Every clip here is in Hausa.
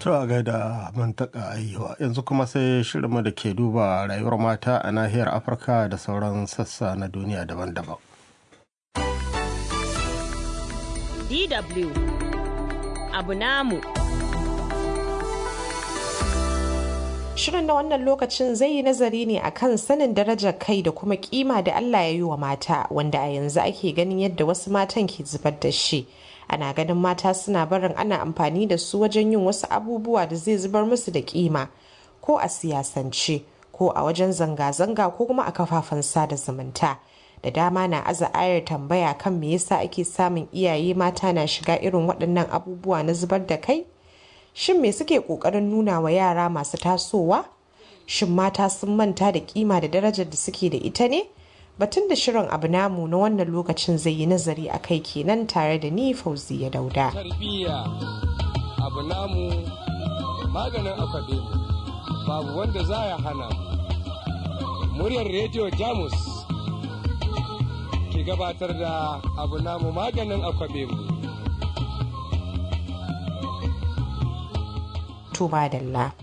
To a gaida mantaka ayyuwa yanzu kuma sai shirinmu da ke duba rayuwar mata a nahiyar Afirka da sauran sassa na duniya daban-daban. DW abu namu. Shirin na wannan lokacin zai yi nazari ne akan sanin darajar kai da kuma kima da Allah ya yi wa mata wanda a yanzu ake ganin yadda wasu matan ke zubar da shi. Ana ganin mata suna barin ana amfani da su wajen yin wasu abubuwa da zai zubar musu da kima ko a siyasance ko a wajen zanga-zanga ko kuma a kafafen sada zumunta. Da dama na aza ayar tambaya kan me yasa ake samun iyaye mata na shiga irin waɗannan abubuwa na zubar da kai? Shin me suke ƙoƙarin nuna wa yara masu tasowa? Shin mata sun manta da kima da darajar da suke da ita ne? Batun da shirin abu namu na wannan lokacin zai yi nazari a kai kenan tare da ni fauzi ya dauda. Tarbiyya abu namu maganin akwabe babu wanda za ya hana muryar rediyo Jamus ke gabatar da abu namu maganin akwabe mu. to madalla.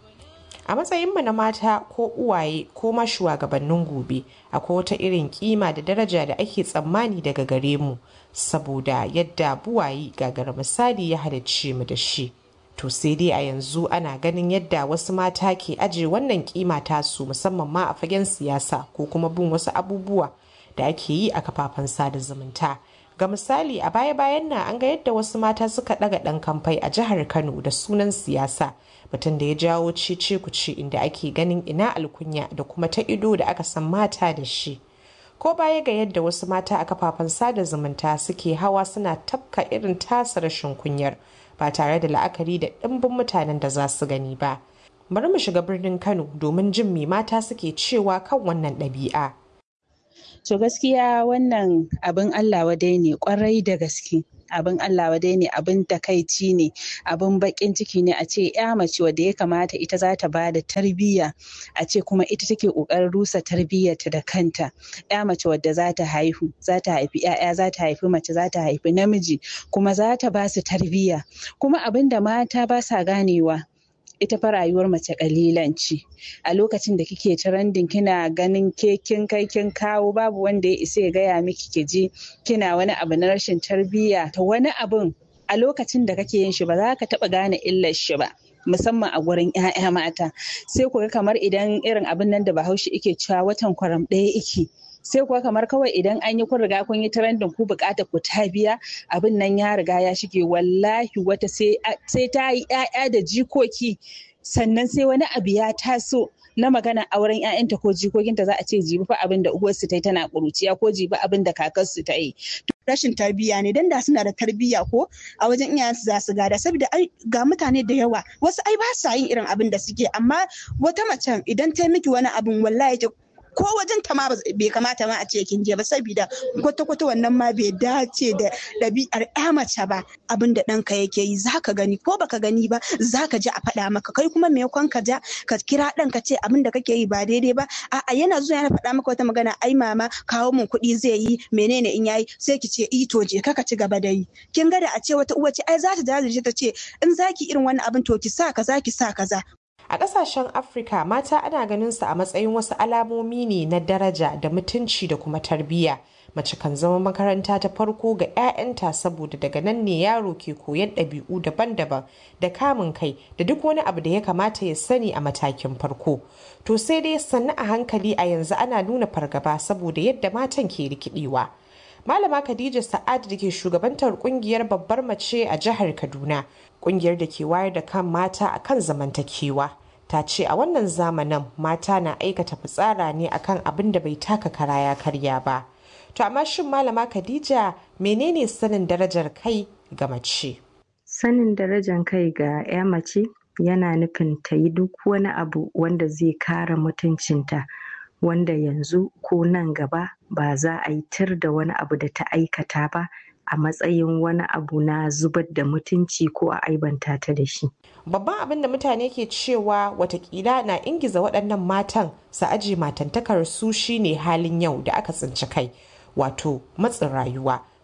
A matsayinmu na mata ko uwaye ko ma shugabannin gobe akwai wata irin kima da daraja da ake tsammani daga gare mu saboda yadda buwayi gagara misali ya halicce mu da shi. To sai dai a yanzu ana ganin yadda wasu mata ke aje wannan kima tasu musamman ma a fagen siyasa ko kuma bin wasu abubuwa da ake yi a kafafen sada zumunta. Ga misali a baya-bayan nan an ga yadda wasu mata suka ɗaga ɗan kamfai a jihar Kano da sunan siyasa batun da ya jawo cece kuce inda ake ganin ina alkunya da kuma ta ido da aka san mata da shi. Ko baya ga yadda wasu mata a kafafen sada zumunta suke hawa suna tafka irin tasa rashin kunyar ba tare da la'akari da ɗimbin mutanen da za su gani ba. Bari mu shiga birnin Kano domin jin me mata suke cewa kan wannan ɗabi'a. To gaskiya wannan abin Allah wadai ne kwarai da gaske. abin Allah wadai ne abin takaici ne abin bakin ciki ne a ce ya mace wadda ya kamata ita za ta bada tarbiyya a ce kuma ita take kokarin rusa tarbiyyarta da kanta ya mace wadda za ta haihu za ta haifi ya'ya za ta haifi mace za ta haifi namiji kuma za ta ba su tarbiyya kuma abin da mata ba sa ganewa ita fa rayuwar mace kalilan ce a lokacin da kike trending kina ganin ke kin kai kin kawo babu wanda ya isa ya gaya miki ki ji kina wani abu na rashin tarbiyya to wani abun a lokacin da kake yin shi ba za ka taba gane illar shi ba musamman a gurin 'ya'ya mata sai ku ga kamar idan irin abin nan da bahaushe ike cewa watan kwaram ɗaya ike sai kuwa kamar kawai idan an yi kun riga kun yi trending ku bukata ku ta biya abin nan ya riga ya shige wallahi wata sai ta yi 'ya'ya da jikoki sannan sai wani abu ya taso na magana auren 'ya'yanta ko jikokinta za a ce jibi fa abin da uwarsu ta yi tana ƙuruciya ko jibi abin da kakarsu ta yi. rashin tarbiyya ne dan da suna da tarbiyya ko a wajen iyayensu za su gada saboda ga mutane da yawa wasu ai ba sa yin irin abin da suke amma wata macen idan ta miki wani abin wallahi ko wajen ta ma bai kamata ma a ce kin je ba saboda kwata-kwata wannan ma bai dace da ɗabi'ar ya mace ba abin da ɗanka yake yi zaka gani ko baka gani ba zaka ji a faɗa maka kai kuma me ka ja ka kira ɗan ka ce abin da kake yi ba daidai ba a'a yana zuwa yana faɗa maka wata magana ai mama kawo mun kuɗi zai yi menene in yayi sai ki ce i to je ka ci gaba da yi kin ga da a ce wata uwa ce ai za ta jajirce ta ce in zaki irin wannan abin to ki sa kaza ki sa kaza A ƙasashen Afirka mata ana ganin su a matsayin wasu alamomi ne na daraja da mutunci da kuma tarbiyya. Mace kan zama makaranta ta farko ga 'ya'yanta saboda daga nan ne yaro ke koyan ɗabi'u daban-daban da kamun kai da duk wani abu da ya kamata ya sani a matakin farko. To sai dai sannu a hankali a yanzu ana nuna fargaba saboda yadda matan ke rikidewa. Malama Khadija Sa'ad da ke shugabantar kungiyar babbar mace a jihar Kaduna, kungiyar da ke wayar da kan mata a kan zamantakewa. Ta ce a wannan zamanin mata na aikata fitsara ne akan abin da bai taka kara ya karya ba. To amma shin Malama Khadija menene sanin darajar kai ga mace? Sanin darajar kai ga 'ya mace yana nufin ta yi duk wani abu wanda zai kare mutuncinta. wanda yanzu ko nan gaba ba za a yi tir da wani abu da ta aikata ba a matsayin wani abu na zubar da mutunci ko a aibanta ta da shi. Babban abin da mutane ke cewa watakila na ingiza waɗannan matan su aji matantakar su shine halin yau da aka tsinci kai wato matsin rayuwa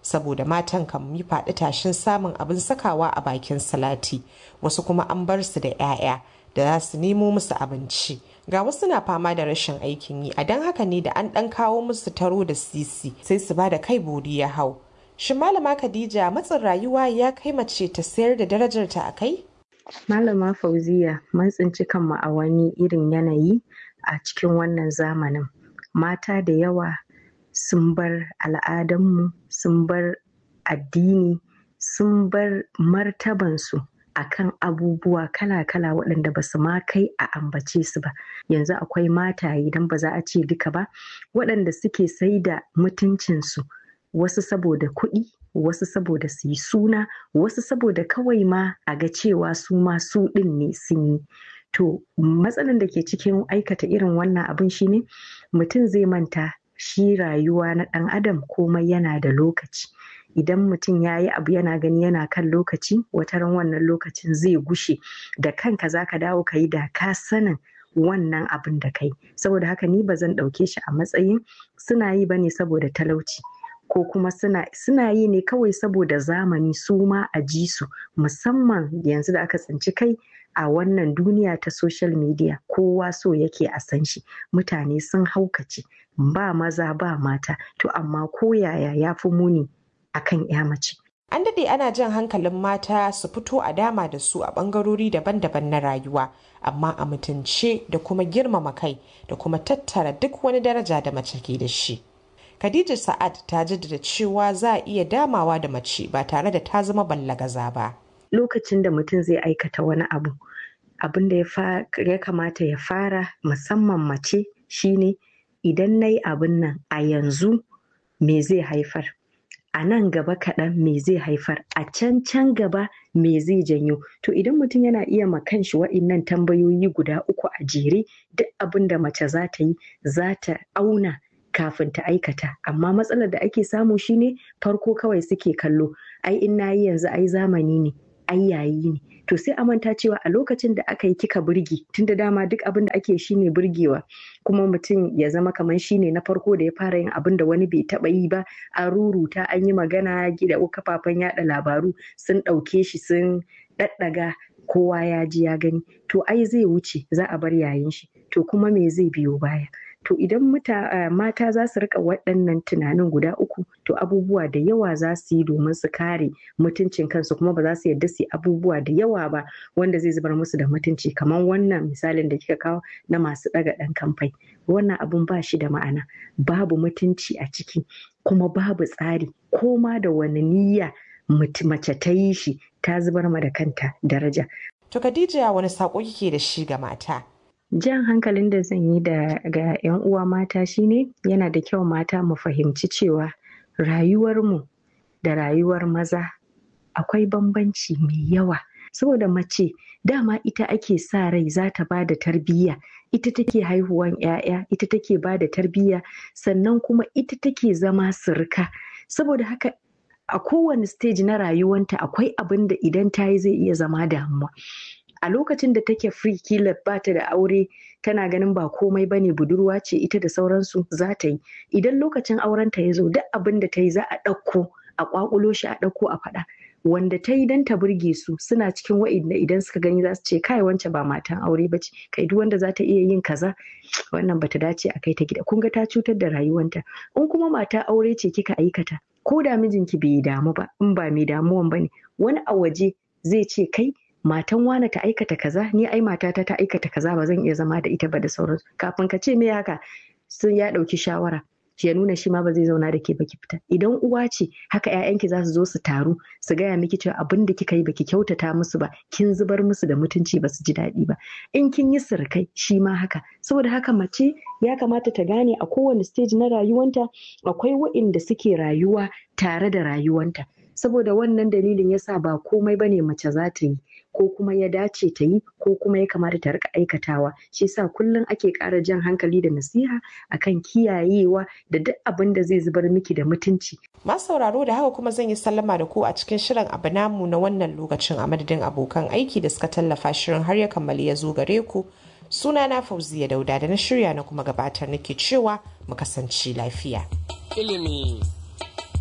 saboda matan kan yi faɗi tashin samun abin sakawa a bakin salati wasu kuma an bar su da 'ya'ya da za su nemo musu abinci ga wasu na fama da rashin aikin yi a don haka ne da an ɗan kawo musu taro da sisi sai su ba da kai bori ya hau shin malama khadija matsin rayuwa ya kai mace ta sayar da darajarta a kai malama fauziya mun tsinci kanmu a wani irin yanayi a cikin wannan zamanin mata da yawa sun bar al'adanmu sun bar addini sun bar martabansu a kan abubuwa kala-kala waɗanda ba su ma kai a ambace su ba yanzu akwai mataye idan ba za a ce duka ba waɗanda suke sai da mutuncinsu wasu saboda kuɗi wasu saboda su yi suna wasu saboda kawai ma a ga cewa su ma su ɗin ne sun yi to matsalan da ke cikin aikata irin wannan abin shine mutum zai manta shi rayuwa na ɗan adam komai yana da lokaci idan mutum ya yi abu yana gani yana kan lokaci wataran wannan lokacin zai gushe da kanka za ka dawo ka yi da ka sanin wannan abin da kai saboda haka ni ba zan ɗauke shi a matsayin suna yi ba ne saboda talauci ko kuma suna, suna yi ne kawai saboda zamani su ma a ji su musamman yanzu da aka tsinci kai a wannan duniya ta social media kowa so yake a san shi mutane sun haukace ba maza ba mata to amma ko yaya ya fi muni akan ya mace an daɗe ana jan hankalin mata su fito a dama da su a ɓangarori daban-daban na rayuwa amma a mutunce da kuma girmama kai da kuma tattara duk wani daraja da mace ke da shi Khadija Sa'ad ta jaddada cewa za a iya damawa da mace ba tare da ta zama ballagaza ba. Lokacin da mutum zai aikata wani abu, abin da ya kamata ya fara musamman mace shine idan na yi abin nan a yanzu me zai haifar. A nan gaba kaɗan me zai haifar, a can can gaba me zai janyo. To idan mutum yana iya ma kanshi wa'innan tambayoyi guda uku a jere duk abin da mace za ta yi za ta auna kafin ta aikata amma matsalar da ake samu shine farko kawai suke kallo ai in nayi yanzu ai zamani ne ai yayi ne to sai a manta cewa a lokacin da aka yi kika burge tunda dama duk abin da ake shine burgewa kuma mutum ya zama kamar shine na farko da ya fara yin abin da wani bai taba yi ba an ruruta an yi magana gida kafafen yada labaru sun ɗauke shi sun ɗaɗɗaga kowa ya ji ya gani to ai zai wuce za a bar yayin shi to kuma me zai biyo baya to idan mata za su rika waɗannan tunanin guda uku to abubuwa da yawa za su yi domin su kare mutuncin kansu kuma ba za su yarda su yi abubuwa da yawa ba wanda zai zubar musu da mutunci kamar wannan misalin da kika kawo na masu ɗaga ɗan kamfai wannan abun ba shi da ma'ana babu mutunci a ciki kuma babu tsari ko ma da wani niyya mace ta yi shi ta zubar ma da kanta daraja. To Khadija wani saƙo kike da shi ga mata? jan hankalin da zan yi da ga 'yan uwa mata shine yana da kyau mata mu fahimci cewa rayuwarmu da rayuwar maza akwai bambanci mai yawa saboda mace dama ita ake sa rai za ta ba da tarbiyya ita take haihuwan 'ya'ya ita take ba da tarbiyya sannan kuma ita take zama sirka saboda haka a kowane stage na rayuwanta akwai abin da idan ta yi zai iya zama damuwa a lokacin da take free kila ba ta da aure tana ganin ba komai bane budurwa ce ita da sauransu za ta yi idan lokacin aurenta ya zo duk abin da ta yi za a ɗauko a ƙwaƙulo shi a ɗauko a faɗa wanda ta yi don ta burge su suna cikin wa'inda idan suka gani za su ce kai wance ba matan aure ba ce kai duk wanda za ta iya yin kaza wannan bata dace a kai ta gida kun ga ta cutar da rayuwanta in kuma mata aure ce kika aikata ko da mijinki bai damu ba in ba mai damuwan bane wani a waje zai ce kai matan wane ta aikata kaza ni ai matata ta aikata kaza ba zan iya zama da ita ba da sauransu kafin ka ce me haka sun ya ɗauki shawara ya nuna shi ma ba zai zauna da ke baki fita idan uwa ce haka ƴaƴanki za su zo su taru su gaya miki cewa abin da kika yi baki kyautata musu ba kin zubar musu da mutunci ba su ji daɗi ba in kin yi sirkai shi ma haka saboda haka mace ya kamata ta gane a kowane stage na rayuwanta akwai wa'inda suke rayuwa tare da rayuwanta saboda wannan dalilin yasa ba komai bane mace za ta yi ko kuma ya dace ta yi ko kuma ya kamata ta rika aikatawa shi yasa kullum ake ƙara jan hankali da nasiha akan kiyayewa da duk abin da zai zubar miki da mutunci masu sauraro da haka kuma zan yi sallama da ku a cikin shirin abu namu na wannan lokacin a madadin abokan aiki da suka tallafa shirin har ya kammali ya zo gare ku suna na fauziya dauda da na shirya na kuma gabatar nake cewa mu kasance lafiya ilimi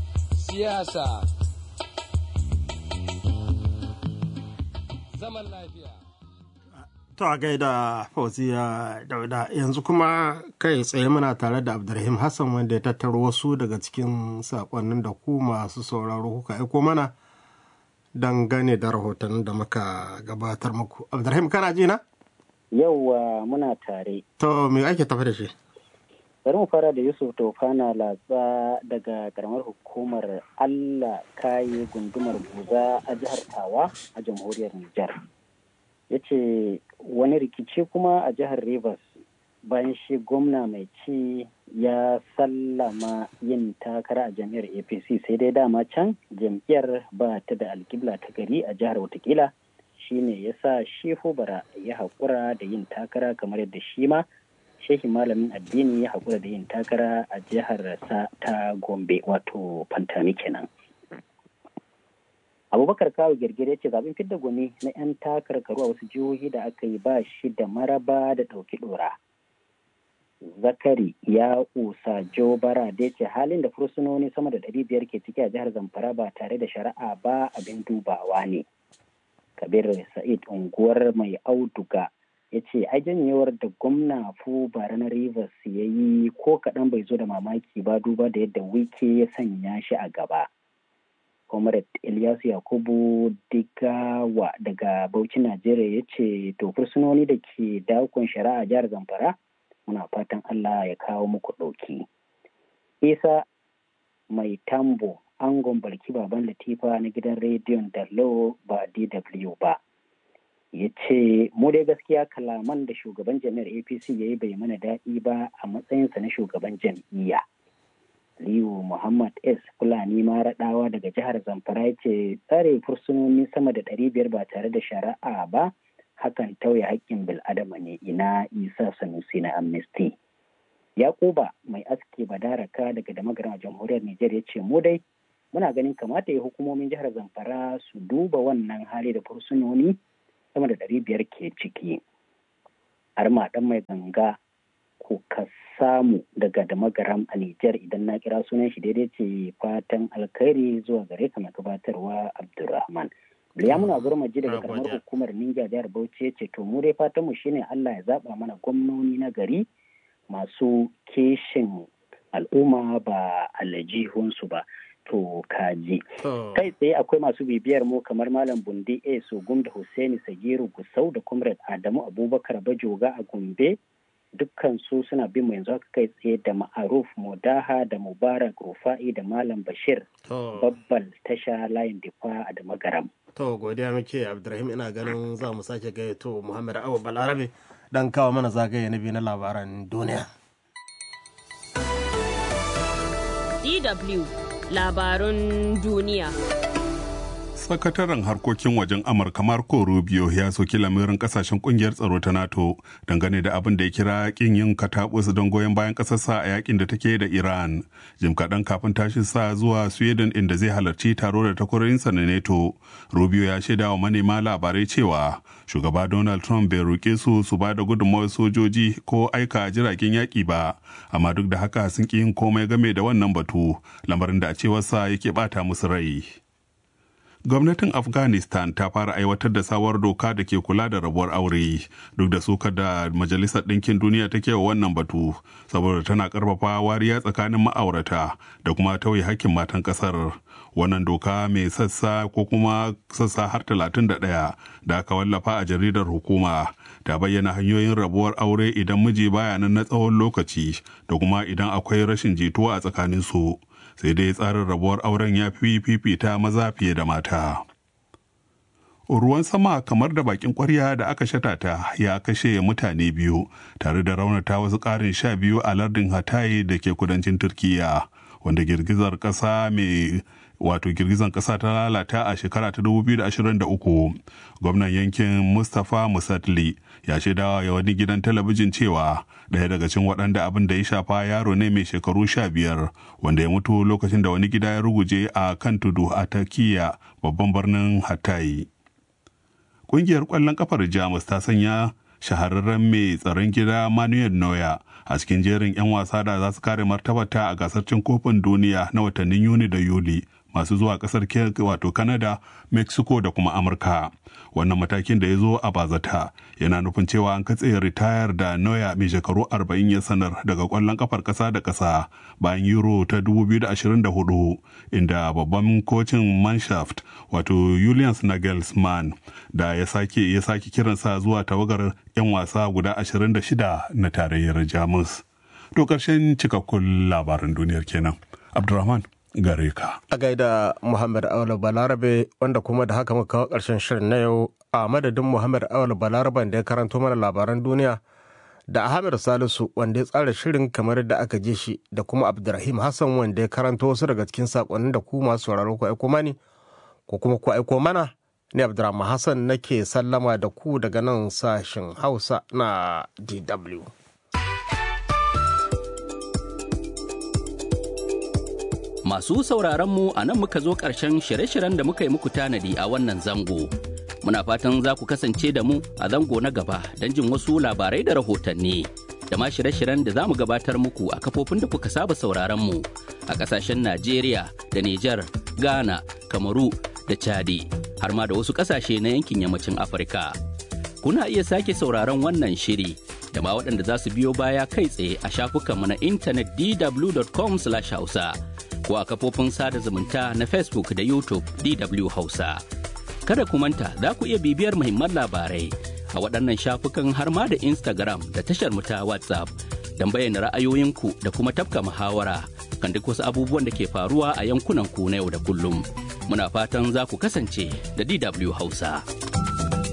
siyasa zaman lafiya To a gaida Fauziya Dauda yanzu kuma kai tsaye muna tare da Abdulrahim Hassan wanda ya tattaro wasu daga cikin sakonnin da ku masu sauraro kuka aiko mana dangane da rahoton da muka gabatar muku. Abdulrahim kana ji na? Yauwa muna tare. To me ake tafi da shi? Bari mu fara da Yusuf Tofana Latsa daga karamar hukumar Allah kaye gundumar Buza a jihar Tawa a jamhuriyar Nijar. Ya ce wani rikici kuma a jihar Rivers bayan shi gwamna mai ci ya sallama yin takara a jam'iyyar APC sai dai dama can jam'iyyar ba ta da alkibla ta gari a jihar watakila shine ya sa shehu bara ya haƙura da yin takara kamar yadda shi ma shehi malamin addini ya haƙura da yin takara a jihar sa ta gombe wato fantami kenan abubakar kawo girgire ce zaben fidda gwani na 'yan takarkaru a wasu jihohi da aka yi ba shi da maraba da ɗauki ɗora zakari ya usa jo bara da ce halin da fursunoni sama da ɗari biyar ke ciki a jihar zamfara ba tare da shari'a ba abin dubawa ne kabir sa'id unguwar mai auduga ya ce a janyewar da gwamna fu bara na rivers ya yi ko kaɗan bai zo da mamaki ba duba da yadda wike ya sanya shi a gaba comrade ilyasu yakubu digawa daga bauchi najeriya ya ce to fursunoni da ke dakon shari'a jihar zamfara muna fatan allah ya kawo muku ɗauki isa mai tambo angon barki baban latifa na gidan rediyon dallo ba dw ba ya ce mu dai gaskiya kalaman da shugaban jami'ar apc ya yi bai mana daɗi ba a matsayinsa na shugaban jam'iyya Aliyu Muhammad S. Fulani Maraɗawa daga jihar Zamfara ya ce tsare fursunoni sama da ɗari biyar ba tare da shari'a ba hakan tauye haƙƙin bil'adama ne ina Isa Sanusi na Amnesty. Yakuba mai aski badaraka daga damagaran jamhuriyar Nijar ya ce mu dai muna ganin kamata ya hukumomin jihar Zamfara su duba wannan hali da fursunoni sama da ɗari biyar ke ciki. Arma ɗan mai ganga ko ka samu daga damagaram a Nijar idan na kira sunan shi daidai ce fatan alkhairi zuwa gare ka mai gabatarwa Abdulrahman. Bilyamuna Gurmaji daga karamar hukumar Ninja jihar Bauchi ce to mu dai fatan mu shine Allah ya zaba mana gwamnoni na gari masu keshin al'umma ba alajihunsu ba. To kaji. Kai tsaye akwai masu bibiyar mu kamar Malam Bundi A. Sogum da Hussaini Sagiru Gusau da Comrade Adamu Abubakar Bajoga a Gombe dukkan su suna bin mu yanzu haka kai tsaye da ma'aruf Modaha da Mubarak Rufa'i da Malam Bashir babbal tasha layin difa a da magaram. To godiya muke Abdurrahim ina ganin za mu sake gayyato Muhammad Awa Balarabe dan kawo mana zagaye na biyu na labaran duniya. DW labarun duniya. sakataren harkokin wajen amurka marco rubio ya soki lamirin kasashen kungiyar tsaro ta nato dangane da abin da ya kira kin yin katabus don goyon bayan kasarsa a yakin da take da iran jim kaɗan kafin tashin sa zuwa sweden inda zai halarci taro da takwarorinsa na nato rubio ya shaida wa manema labarai cewa shugaba donald trump bai roƙe su su ba da gudunmawar sojoji ko aika jiragen yaƙi ba amma duk da haka sun ƙi yin komai game da wannan batu lamarin da a cewarsa yake bata musu rai gwamnatin afghanistan ta fara aiwatar da sabuwar doka da ke kula da rabuwar aure duk da sukar da majalisar ɗinkin duniya take wa wannan batu saboda tana ƙarfafa wariya tsakanin ma'aurata da kuma tauye hakkin matan ƙasar wannan doka mai sassa ko kuma sassa har 31 da aka wallafa a jaridar hukuma ta bayyana hanyoyin rabuwar aure idan miji baya nan na tsawon lokaci da kuma idan akwai rashin jituwa a tsakanin su sai dai tsarin rabuwar auren ya fi fifita maza fiye da mata. Ruwan sama kamar da bakin kwarya da aka shatata ya kashe mutane biyu tare da raunata wasu ƙarin sha biyu a lardin Hatay da ke kudancin Turkiyya wanda girgizar ƙasa mai wato girgizan ƙasa ta lalata a shekara ta 2023 gwamnan yankin mustapha musatli ya shaidawa ya wani gidan talabijin cewa ɗaya daga cikin waɗanda abin da ya shafa yaro ne mai shekaru sha biyar wanda ya mutu lokacin da wani gida ya ruguje a kan tudu a takiya babban birnin hatayi ƙungiyar ƙwallon ƙafar jamus ta sanya shahararren mai tsaron gida manuel neuer a cikin jerin 'yan wasa da za su kare martabata a gasar cin kofin duniya na watannin yuni da yuli masu zuwa kasar wato Canada, Mexico da kuma Amurka. Wannan matakin da ya zo a bazata yana nufin cewa an katse ritayar da Noya mai shekaru 40 ya sanar daga kwallon kafar kasa da kasa bayan Euro ta 2024 inda babban kocin Manshaft wato Julian Nagelsmann da ya sake ya sake kiransa zuwa tawagar 'yan wasa guda 26 na tarayyar Jamus. To ƙarshen cikakkun labaran duniyar kenan. Abdulrahman gare ka. A gaida Muhammad Aula Balarabe wanda kuma da haka muka kawo ƙarshen shirin na yau a madadin Muhammad Aula Balaraben da ya karanto mana labaran duniya da Ahmed Salisu wanda ya tsara shirin kamar da aka ji shi da kuma Abdulrahim Hassan wanda ya karanto wasu daga cikin sakonnin da ku masu sauraro ku aiko mani ko kuma ku aiko mana ni Abdulrahman Hassan nake sallama da ku daga nan sashen Hausa na DW. Masu sauraron mu a nan muka zo ƙarshen shirye-shiryen da muka yi muku tanadi a wannan zango. Muna fatan za ku kasance da mu a zango na gaba don jin wasu labarai da rahotanni. Da ma shirye-shiryen da za mu gabatar muku a kafofin da kuka saba sauraron mu a ƙasashen Najeriya da Nijar, Ghana, Kamaru da Chadi, har ma da wasu ƙasashe na yankin yammacin Afirka. Kuna iya sake sauraron wannan shiri da ma waɗanda za su biyo baya kai tsaye a shafukanmu na intanet dw.com/hausa. ko a kafofin sada zumunta na Facebook da YouTube DW Hausa. Kada ku manta za ku iya bibiyar muhimman labarai a waɗannan shafukan har ma da Instagram da tashar mu ta WhatsApp don bayyana ra'ayoyinku da kuma tafka muhawara kan duk wasu abubuwan da ke faruwa a yankunan ku na yau da kullum. Muna fatan za ku kasance da DW Hausa.